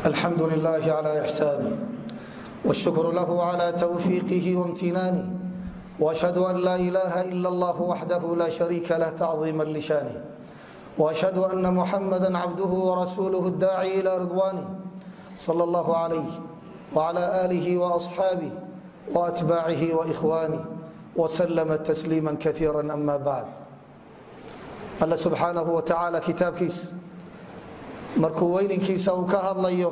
الحمد لله على إحسانه والشكر له على توفيقه وامتنانه وأشهد أن لا إله إلا الله وحده لا شريك له تعظيما لشانه وأشهد أن محمدا عبده ورسوله الداعي إلى رضوانه صلى الله عليه وعلى آله وأصحابه وأتباعه وإخوانه وسلم تسليما كثيرا أما بعد alla subxaanahu wa tacaala kitaabkiisa markuu weyninkiisa uu ka hadlayo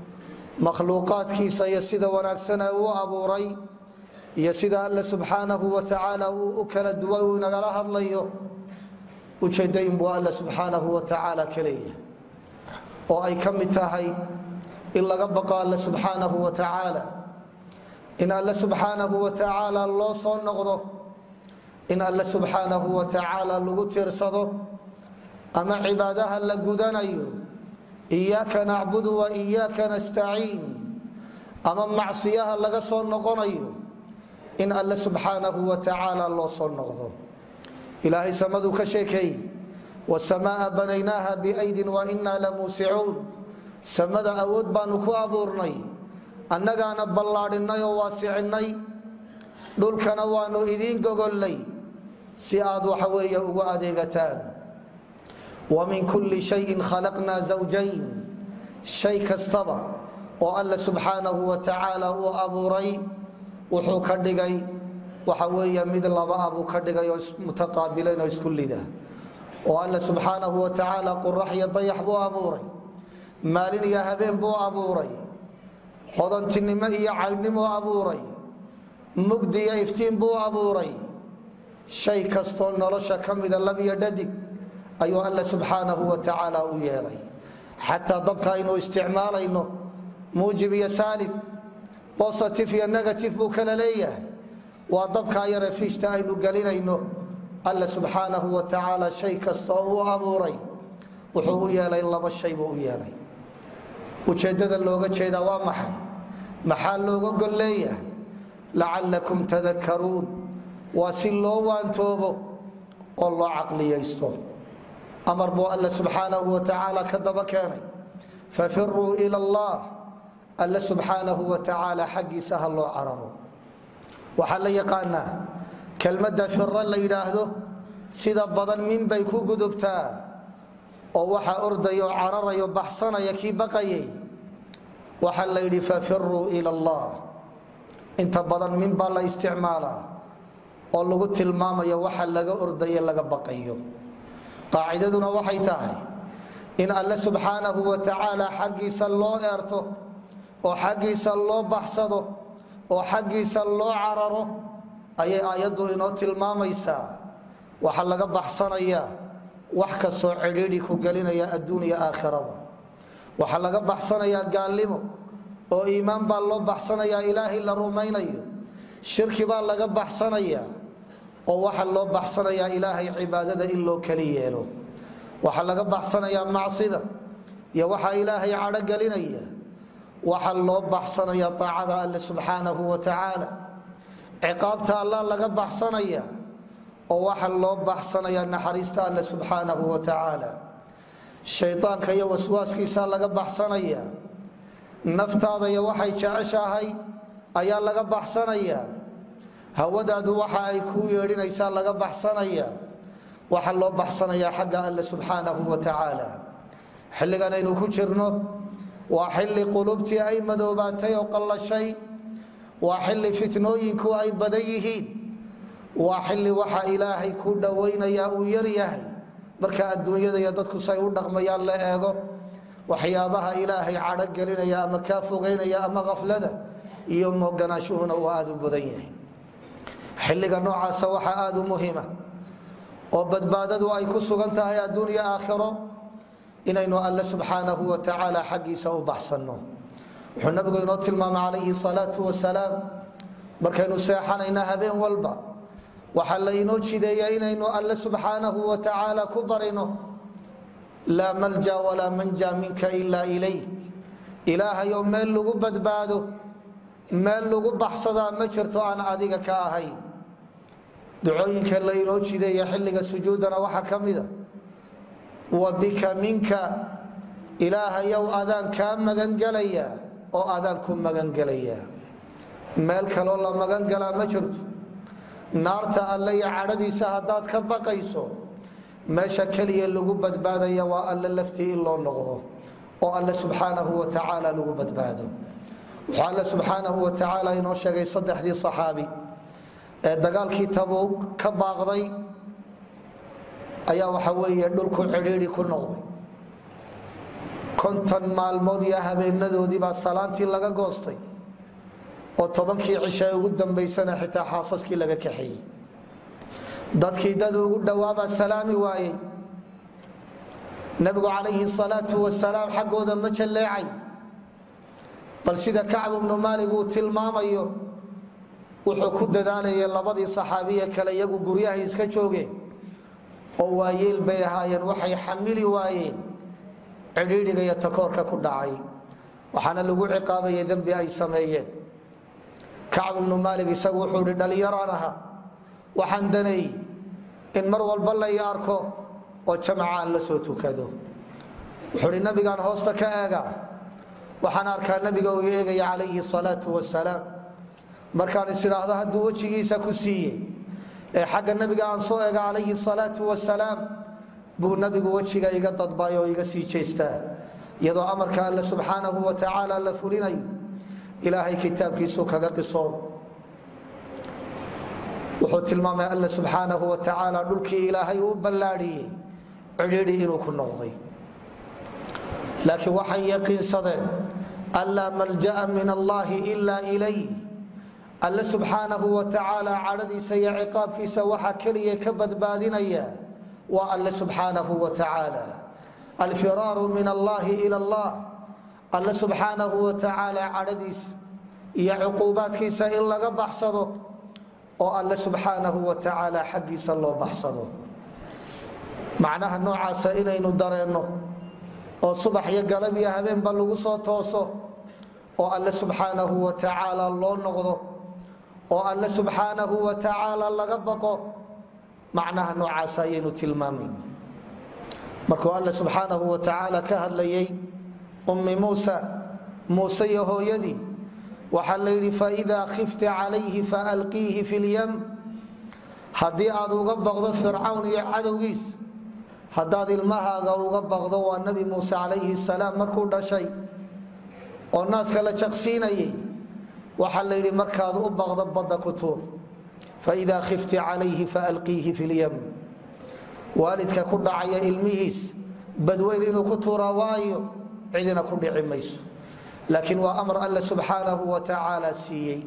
makhluuqaadkiisa iyo sida wanaagsana uu abuuray iyo sida alle subxaanahu wa tacaala uu u kala duway uu inagala hadlayo ujeedayn buu alle subxaanahu wa tacaala ka leeyahay oo ay ka mid tahay in laga baqo alle subxaanahu wa tacaala in alle subxaanahu wa tacaala loo soo noqdo in alle subxaanahu wa tacaala lagu tiirsado ama cibaadaha la gudanayo iyaaka nacbudu wa iyaaka nastaciin ama macsiyaha laga soo noqonayo in alle subxaanahu wa tacaala loo soo noqdo ilaahay samaduu ka sheekeeyey wasamaaa banaynaaha biaydin wa inaa lamuusicuun samada awood baanu ku abuurnay annagaana ballaadhinnay oo waasicinnay dhulkana waanu idiin gogollay si aad waxa weeye ugu adeegataan wa min kulli shayin khalaqnaa zawjayn shay kastaba oo alle subxaanahu wa tacaala uu abuuray wuxuu ka dhigay waxa weeye mid laba ah buu ka dhigay oo mutaqaabilayn oo isku lida oo alle subxaanahu wa tacaala qurax iyo dayax buu abuuray maalin iyo habeen buu abuuray hodantinimo iyo caydhnimuu abuuray mugdi iyo iftiin buu abuuray shay kastoo nolosha ka mida labiyo dhadig ayuu alle subxaanahu wa tacaala u yeelay xataa dabka aynu isticmaalayno muujib iyo saalib bositif iyo negatif buu kala leeyahay waa dabkaa yare fiishta aynu gelinayno alle subxaanahu wa tacaala shay kastoo uu abuuray wuxuu u yeelay laba shay buu u yeelay ujeeddada looga jeedaa waa maxay maxaa looga gol leeyahay lacalakum tadakaruun waa si loo waantoobo oo loo caqliyaysto amar buu alle subxaanahu wa tacaala ka daba keenay fafiruu ila allah alle subxaanahu wa tacaala xaggiisa ha loo cararo waxaa la yaqaanaa kelmadda fira la yidhaahdo sida badan min bay ku gudubtaa oo waxaa ordayo cararayo baxsanaya kii baqayay waxaa la yidhi fafiruu ila allah inta badan min baa la isticmaalaa oo lagu tilmaamayo waxa laga ordaye laga baqayo qaacidaduna waxay tahay in alle subxaanahu wa tacaala xaggiisa loo eerto oo xaggiisa loo baxsado oo xaggiisa loo cararo ayay aayaddu inoo tilmaamaysaa waxa laga baxsanayaa wax kastoo cidhiidhi ku gelinaya adduuniya aakhirada waxaa laga baxsanayaa gaalnimo oo iimaan baa loo baxsanayaa ilaahay la rumaynayo shirki baa laga baxsanayaa oo waxaa loo baxsanayaa ilaahay cibaadada in loo keli yeelo waxaa laga baxsanayaa macsida iyo waxaa ilaahay cadho gelinaya waxaa loo baxsanayaa aacada alle subxaanahu wa tacaala ciqaabta allah laga baxsanaya oo waxaa loo baxsanayaa naxariista alle subxaanahu wa tacaala shaydaanka iyo waswaaskiisaa laga baxsanaya naftaada iyo waxay jeceshahay ayaa laga baxsanaya hawadaadu waxa ay kuu yeedhinaysaa laga baxsanaya waxaa loo baxsanayaa xagga alle subxaanahu wa tacaala xilligan aynu ku jirno waa xilli qulubtii ay madoobaatay oo qallashay waa xilli fitnooyinku ay badan yihiin waa xilli waxa ilaahay ku dhowaynaya uu yaryahay marka adduunyada iyo dadku say u dhaqmayaan la eego waxyaabaha ilaahay cadho gelinaya ama kaa fogeynaya ama kaflada iyo mooganaashuhuna uu aada u badan yahay xilliga noocaasa waxaa aada u muhiima oo badbaadadu ay ku sugan tahay adduunya aakhiro inaynu alle subxaanahu wa tacaala xaggiisa u baxsanno wuxuu nabigu inoo tilmaamay calayhi salaatu wasalaam markaynu seexanayna habeen walba waxaa la inoo jideeya inaynu alle subxaanahu wa tacaala ku barino laa malja walaa manja minka ilaa ilayk ilaahayoo meel lagu badbaado meel lagu baxsadaa ma jirto aan adiga ka ahayn ducooyinka la inoo jideeya xilliga sujuudana waxaa ka mida wa bika minka ilaahayow adaan kaa magangelayaa oo adaan ku magangelayaa meel kaloo la magangalaa ma jirto naarta alle iyo cadhadiisa haddaad ka baqayso meesha keliya lagu badbaadaya waa alle laftii in loo noqdo oo alle subxaanahu wa tacaala lagu badbaado wuxuu alle subxaanahu wa tacaala inoo sheegay saddexdii saxaabi ee dagaalkii tabuug ka baaqday ayaa waxa weeye dhulku cidhiidhi ku noqday konton maalmood iyo habeenadoodii baa salaantii laga goostay oo tobankii cisha ugu dambaysana xitaa xaasaskii laga kaxeeyey dadkii dad ugu dhowaabaa salaami waayey nabigu calayhi salaatu wasalaam xaggooda ma jalleecay bal sida kacb ibnu maalig uu tilmaamayo wuxuu ku dadaalayay labadii saxaabiye kale iyagu guryahay iska joogeen oo waayeel bay ahaayeen waxay xamili waayeen cidhiidhiga iyo takoorka ku dhacay waxaana lagu ciqaabayay dembi ay sameeyeen kacb ibnu maalig isagu wuxuu hi dhallinyaraan ahaa waxaan daneey in mar walba lay arko oo jamaca aan la soo tukado wuxuu hi nabigaan hoosta ka eega waxaan arkaa nabiga uu eegaya calayhi salaatu wasalaam markaan is idhaahdo hadduu wejigiisa ku siiyey ee xagga nabiga aan soo eega calayhi salaatu wasalaam buu nabigu wejiga iga dadbay oo iga sii jeestaa iyadoo amarka alle subxaanahu wa tacaala la fulinayo ilaahay kitaabkiisuu kaga qisoodo wuxuu tilmaamay alle subxaanahu wa tacaala dhulkii ilaahay uu ballaadhiyey cidhiidhi inuu ku noqday laakiin waxay yaqiinsadeen anlaa malja'a min allaahi ilaa ilayh alle subxaanahu wa tacaala cadhadiisa iyo ciqaabkiisa waxaa keliya ka badbaadinaya waa alle subxaanahu wa tacaala alfiraaru min allaahi ila allah alle subxaanahu wa tacaala cadhadiisa iyo cuquubaadkiisa in laga baxsado oo alle subxaanahu wa tacaala xaggiisa loo baxsado macnaha noocaasa inaynu dareenno oo subax iyo galab iyo habeenba lagu soo tooso oo alle subxaanahu wa tacaala loo noqdo oo alle subxaanahu wa tacaala laga baqo macnaha noocaasa ayaynu tilmaamay markuu alle subxaanahu wa tacaala ka hadlayay ummi muusa muuse iyo hooyadii waxaa la yidhi faidaa khifta calayhi faalqiihi fi lyam haddii aad uga baqdo fircawn iyo cadowgiis haddaad ilmahaaga uga baqdo waa nabi muuse calayhi salaam markuu dhashay oo naaska la jaqsiinayay waxaa la yidhi markaad u baqdo badda ku tuur faidaa khifti calayhi faalqiihi fi lyam waalidka ku dhacaya ilmihiis badweyn inuu ku tuuraa waayo cidina ku dhici mayso laakiin waa amar alle subxaanahu wa tacaala siiyey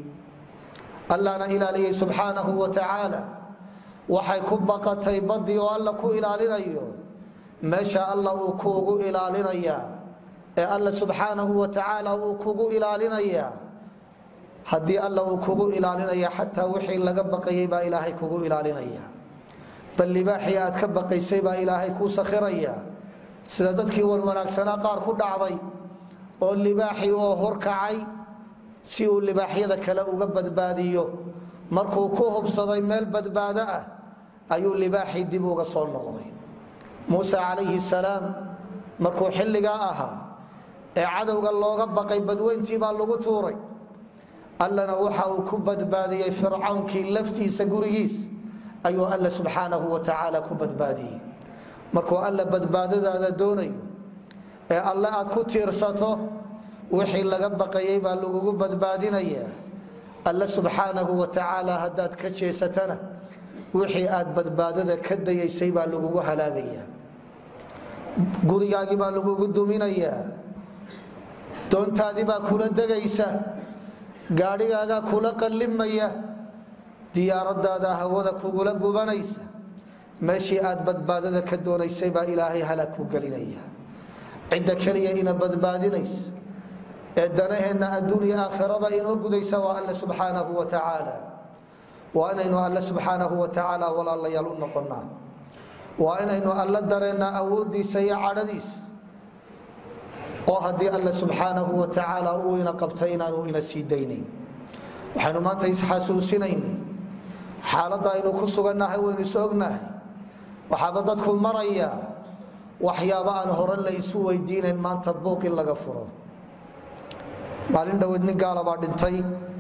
allana ilaaliyey subxaanahu wa tacaala waxay ku baqatay baddii oo alla ku ilaalinayo meesha alla uu kuugu ilaalinayaa ee alle subxaanahu wa tacaala uu kugu ilaalinayaa haddii alla uu kugu ilaalinaya xataa wixii laga baqayay baa ilaahay kugu ilaalinaya bal libaaxii aad ka baqaysay baa ilaahay kuu sakhiraya sida dadkii wanwanaagsanaa qaar ku dhacday oo libaaxii oo horkacay si uu libaaxyada kale uga badbaadiyo markuu ku hubsaday meel badbaado ah ayuu libaaxii dib uga soo noqday muuse calayhi salaam markuu xilligaa ahaa ee cadowga looga baqay badweyntii baa lagu tuuray allana waxa uu ku badbaadiyey fircawnkii laftiisa gurigiis ayuu alle subxaanahu wa tacaala ku badbaadiyey markuu alle badbaadadaada doonayo ee alle aad ku tiirsato wixii laga baqayay baa lagugu badbaadinaya alle subxaanahu wa tacaala haddaad ka jeesatana wixii aad badbaadada ka dayaysay baa lagugu halaagaya gurigaagii baa lagugu duminayaa doontaadii baa kula degaysa gaadhigaagaa kula qallimaya diyaaradaada hawada kugula gubanaysa meeshii aad badbaadada ka doonaysay baa ilaahay halaag ku gelinaya cidda keliya ina badbaadinaysa ee danaheenna adduuniya aakhiraba inoo gudaysa waa alle subxaanahu wa tacaala waa inaynu alle subxaanahu wa tacaala walaalayaal u noqonnaa waa inaynu alle dareennaa awooddiisa iyo cadhadiisa oo haddii alle subxaanahu wa tacaala uu ina qabta inaanu ina sii daynayn waxaynu maanta isxasuusinaynay xaaladda aynu ku sugannahay waynu is ognahay waxaaba dadku maraya waxyaaba aan hore la isu weydiinayn maanta buuq in laga furo maalin dhoweed nin gaala baa dhintay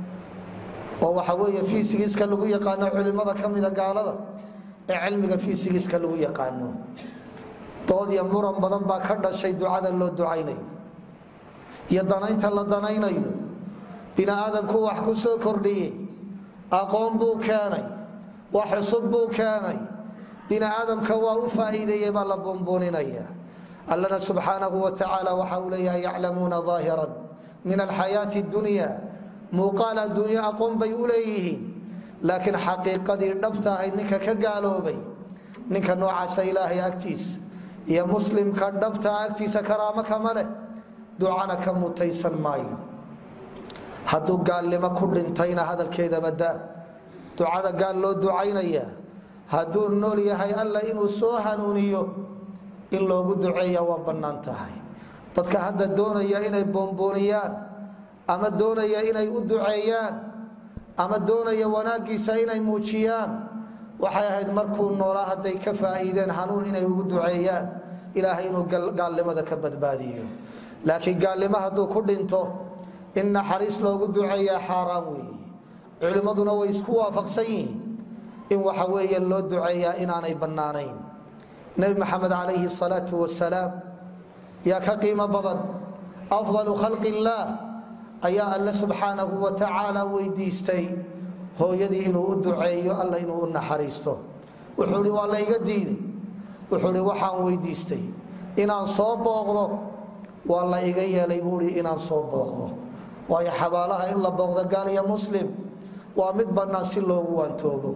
oo waxa weeye fiisigiiska lagu yaqaano culimmada ka mida gaalada ee cilmiga fiisigiiska lagu yaqaano dood iyo muran badan baa ka dhashay ducada loo ducaynayo iyo danaynta la danaynayo bini aadamku wax ku soo kordhiyey aqoon buu keenay wax cusub buu keenay bini aadamka waa u faa'iideeyey baa la buunbuuninaya allana subxaanahu wa tacaala waxa uu leeyahay yaclamuuna aahiran min alxayaati dunya muuqaal adduunyo aqoon bay u leeyihiin laakiin xaqiiqadii dhabta ahayd ninka ka gaaloobay ninka noocaasa ilaahay agtiisa iyo muslimka dhabta agtiisa karaamo kama leh ducana ka mutaysan maayo hadduu gaalnimo ku dhintayna hadalkeedaba daa ducada gaal loo ducaynaya hadduu nool yahay alla inuu soo hanuuniyo in loogu duceeya waa bannaan tahay dadka hadda doonaya inay boonbooniyaan ama doonaya inay u duceeyaan ama doonaya wanaaggiisa inay muujiyaan waxay ahayd markuu noolaa hadday ka faa'iideen hanuun inay ugu duceeyaan ilaahay inuu gaalnimada ka badbaadiyo laakiin gaalnimo hadduu ku dhinto in naxariis loogu duceeyaa xaaraan weeye culimmaduna way isku waafaqsan yihiin in waxa weeye loo duceeyaa inaanay bannaanayn nebi maxamed calayhi salaatu wasalaam yaa ka qiimo badan afdalu khalqi illaah ayaa alle subxaanahu wa tacaala weydiistay hooyadii inuu u duceeyo alla inuu u naxariisto wuxuu hi waa la iga diiday wuxuu hi waxaan weydiistay inaan soo booqdo waa la iga yeelay buui inaan soo booqdo waayo xabaalaha in la booqdo gaal iyo muslim waa mid bannaan si loogu waantoobo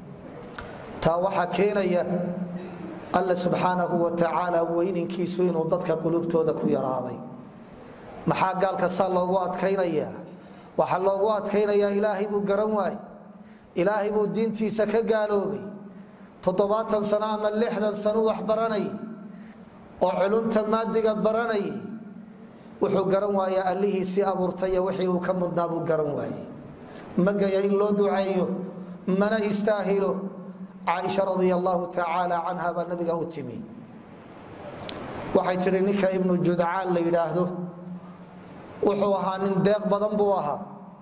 taa waxaa keenaya alle subxaanahu wa tacaala weyninkiisu inuu dadka qulubtooda ku yaraaday maxaa gaalka saa loogu adkaynayaa waxaa loogu adkaynayaa ilaahay buu garan waayey ilaahay buu diintiisa ka gaaloobay toddobaatan sano ama lixdan sano wax baranayay oo culumta maadiga baranayay wuxuu garan waaya allihiisii abuurtay wixii uu ka mudnaa buu garan waayey magaya in loo duceeyo mana istaahilo caaisha radia allahu tacaala canha baa nabiga u timi waxay tihi ninka ibnu judcaan la yidhaahdo wuxuu ahaa nin deeq badan buu ahaa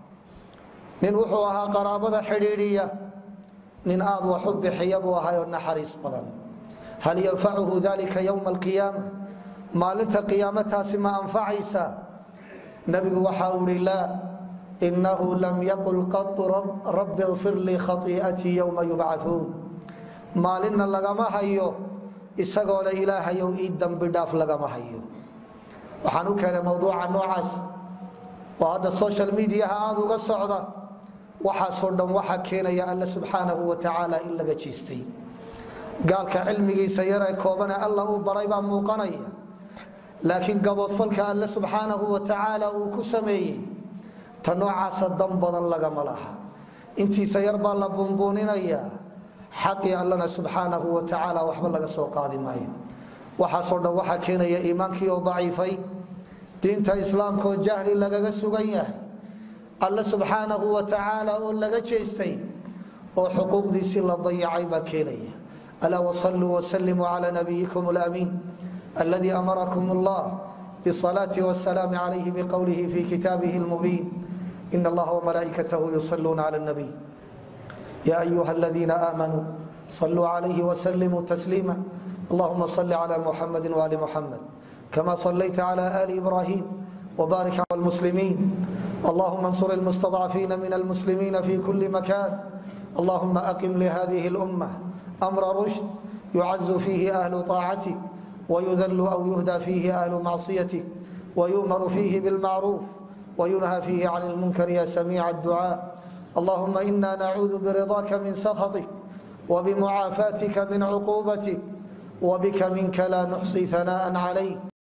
nin wuxuu ahaa qaraabada xidhiidhiya nin aad wax u bixiya buu ahaayoo naxariis badan hal yanfacuhu dalika yowma alqiyaama maalinta qiyaamataasi ma anfacaysa nabigu waxa uu ihi laa inahu lam yaqul qatu rabbi kfir lii khaii'atii yowma yubcauun maalinna lagama hayo isagoo le ilaahayow ii dambi dhaaf lagama hayo waxaan u keenay mowduuca noocaas oo hadda social mediaha aada uga socda waxaasoo dhan waxaa keenaya alle subxaanahu wa tacaala in laga jiistay gaalka cilmigiisa yaree koobane alla uu baray baa muuqanaya laakiin gaboodfalka alle subxaanahu wa tacaala uu ku sameeyey ta noocaasa dan badan lagama laha intiisa yar baa la buunbuuninayaa xaqii allana subxaanahu wa tacaala waxba laga soo qaadi maayo waxaasoo dhan waxaa keenaya iimaankii oo daciifay diinta islaamka oo jahli lagaga sugan yahay alle subxaanahu wa tacaala oo laga jeestay oo xuquuqdiisii la dayacay baa keenaya alaa wasaluu wasalimuu cala nabiyikum lamiin aladi amarakum allah bsalaati wsalaam calayhi bqowlihi fi kitaabihi lmubiin in allaha wmalaa'ikatahu yusaluuna cala nabiy ya ayuha aladiina aamanuu saluu calayhi wsalimuu tasliima allahuma صل على محمد وآل محمد كما صليت على آل إبراهيم وبارك على المسلمين اللهم انصر المستضعفين من المسلمين في كل مكان اللهم أقم لهذه الأمة أمر رشد يعز فيه أهل طاعتك ويذل أو يهدى فيه أهل معصيتك ويؤمر فيه بالمعروف وينهى فيه عن المنكر يا سميع الدعاء اللهم إنا نعوذ برضاك من سخطك وبمعافاتك من عقوبتك وبك منك لا نحصي ثناء عليك